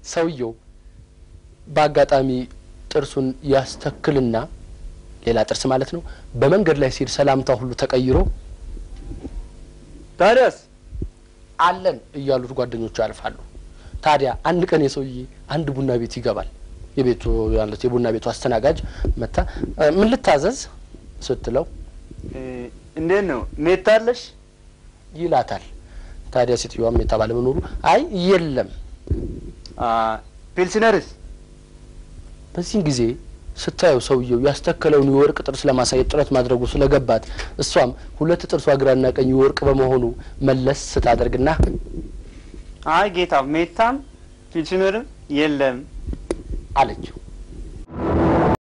ሰውየው በአጋጣሚ ጥርሱን ያስተክልና ሌላ ጥርስ ማለት ነው። በመንገድ ላይ ሲሄድ ሰላምታ ሁሉ ተቀይሮ ታዲያስ አለን እያሉት ጓደኞቹ ያልፋሉ። ታዲያ አንድ ቀን የሰውዬ አንድ ቡና ቤት ይገባል። የቤቱ ያለት የቡና ቤቱ አስተናጋጅ መታ "እ፣ ምን ልታዘዝ ስትለው እ፣ እንዴት ነው ሜታለሽ? ይላታል። ታዲያ ሴትዮዋም የተባለ መኖሩ አይ የለም። አ፣ ፒልስነርስ? በዚህን ጊዜ ስታየው ሰውየው ያስተከለውን የወርቅ ጥርስ ለማሳየት ጥረት ማድረጉ ስለገባት እሷም ሁለት ጥርሷ ግራና ቀኝ የወርቅ በመሆኑ መለስ ስታደርግና አይ ጌታ ሜታም ፒልስነርም የለም አለችው።